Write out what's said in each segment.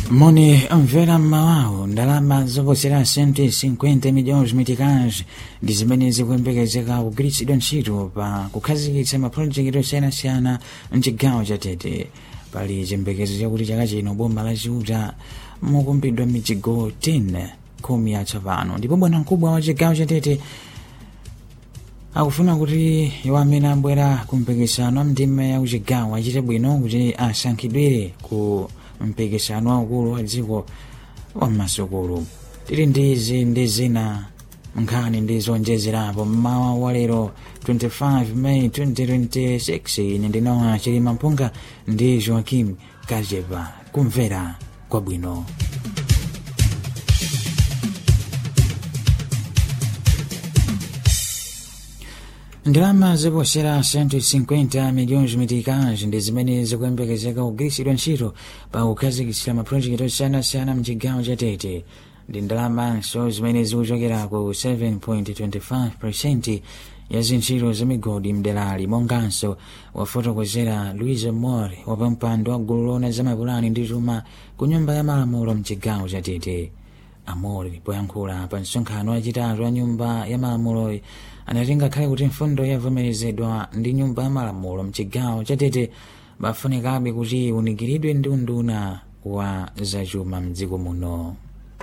moni mvera mmawawo ndalama zoposera 150 milhões meticais ndi zimene zikuyembekezeka kugwiritsidwa ntchito pa kukhazikitsa mapulojekiti osiyanasiyana mchigawo cha tete pali chiyembekezo chakuti chaka chino boma la chiuta mukumbidwa mijigo 10 khumi yatsopano ndipo bwana mkubwa wa chigawo cha tete akufuna kuti iwo amene abwera ku mpikisano wa mtima ya kuchigawo achite bwino kuti asankhidwire ku mpikisano waukulu wa dziko wa masukulu tili ndi izi ndi zina nkhani ndi zonjezerapo mmawa wa lero 25 May 2026 ine ndinowa chilima mpunga ndi joaquim kajepa kumvera kwabwino ndalama zoposera 150 milhões meticais ndi zimene zikuyembekezeka kugwiritsidwa ntchito pa kukhazikitsira mapulojekiti osiyanasiyana mchigawo cha tete ndi ndalamanso zimene zikuchokera ku 7.25 ya zintchito zamigodi mderali monganso wafotokozera luis more wapampando wa gulu lona zamapulani ndi chuma ku nyumba ya malamulo mchigawo cha tete amori poyankhula pa msonkhano wachitatu wa nyumba ya malamulo anati ngakhale kuti mfundo yavomerezedwa ndi nyumba ya malamulo mchigawo cha tete bafunikabe kuti unikiridwe ndi unduna wa zachuma mdziko muno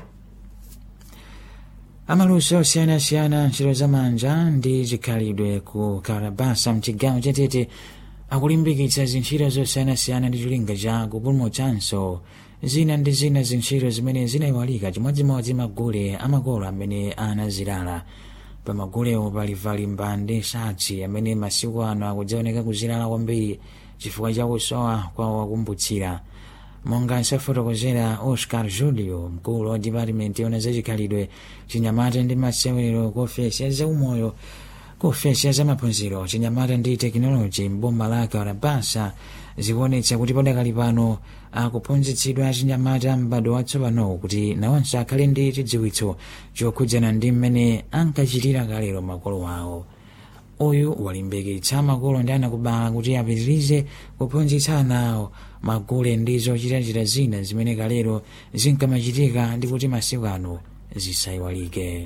amaluso osiyanasiyana ntchito zamanja ndi chikhalidwe ku karabasa mchigawo cha tete akulimbikitsa zintchito zosiyanasiyana ndi cholinga cha kupulumutsanso zina ndi zina zintchito zimene zinayiwalika chimodzimodzi magule amakolo amene anazilala pamagulewo pali vali mbande satsi amene masiku ano akudzaoneka kuzilala kwambiri chifukwa cha kusowa kwa wakumbutsira monga nsafotokozera oscar julio mkulu wa dipatimenti yona zachikhalidwe chinyamata ndi masewero ku ofesi ya zaumoyo ku ofesi ya zamaphunziro chinyamata ndi tekinoloji mboma la karabasa zikuonetsa kuti padakali pano akuphunzitsidwa achinyamata m'bado watsopanowo kuti nawonso akhale ndi chidziwitso chokhudzana ndi mmene ankachitira kalero makolo awo uyu walimbikitsa makolo ndi anakubala kuti apitirize kuphunzitsa ana awo magule ndi zochitachita zina zimene kalero zinkamachitika ndi kuti masiku ano zisayiwalike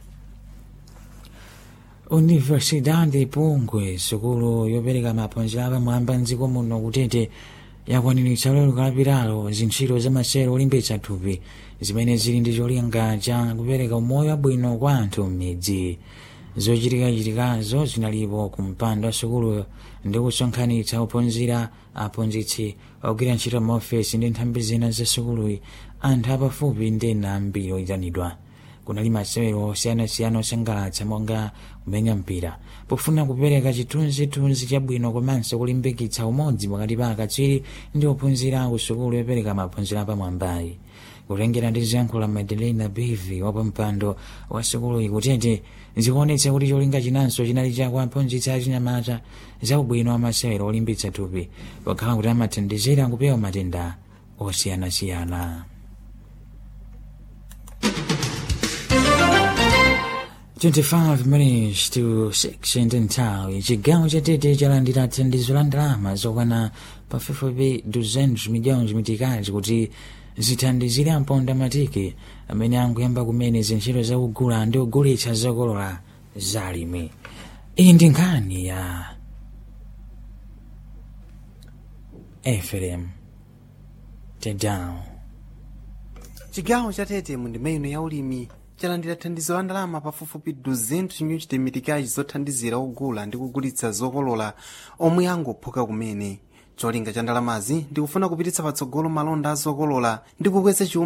universidade pungwe sukulu yopereka maphunziro apamwamba mdziko muno kutete yakwaniritsa lero kalapiralo zintchito zamasewero olimbitsa thupi zimene zili ndi cholinga cha kupereka umoyo wabwino kwa anthu m'midzi zochitikachitikazo zinalipo ku mpando wa sukuluyo ndi kusonkhanitsa ophunzira aphunzitsi ogwira ntchito maofesi ndi nthambi zina za sukuluyi anthu apafupi ndi ena ambiri oyitanidwa kunali masewero osiyanasiyana osangalatsa monga kumenya mpira pofuna kupereka chithunzithunzi chabwino komanso kulimbikitsa umodzi pakati pa akatswiri ndi ophunzira ku sukulu yopereka maphunziro apamwambayi kutengera ndi ziyankhulo madelena bevi wapampando wa sukuluyi kutete zikuonetsa kuti cholinga chinanso chinali chakuaphunzitsa achinyamata za ubwino wa masewero olimbitsa thupi pokhala kuti amathandizira kupewa matenda osiyanasiyana 25 minutes to 6 ndi nthawi chigawo cha tete chalandira thandizo la ndalama zokwana pafupifupi 200 milhões meticais kuti zithandizire amponda matiki amene anguyamba kumene zintchito zakugula ndi kugulitsa zokolola zalimi iyi ndi nkhani ya efrem tedown chigawo cha tete mu ndima ino ya ulimi chalandira thandizo la ndalama pafupifupi 200 chinyuchite mitikazi zothandizira ogula ndi kugulitsa zokolola omwe angophuka kumene cholinga cha ndalamazi ndikufuna kupititsa patsogolo malonda a zokolola ndi kukweza chuma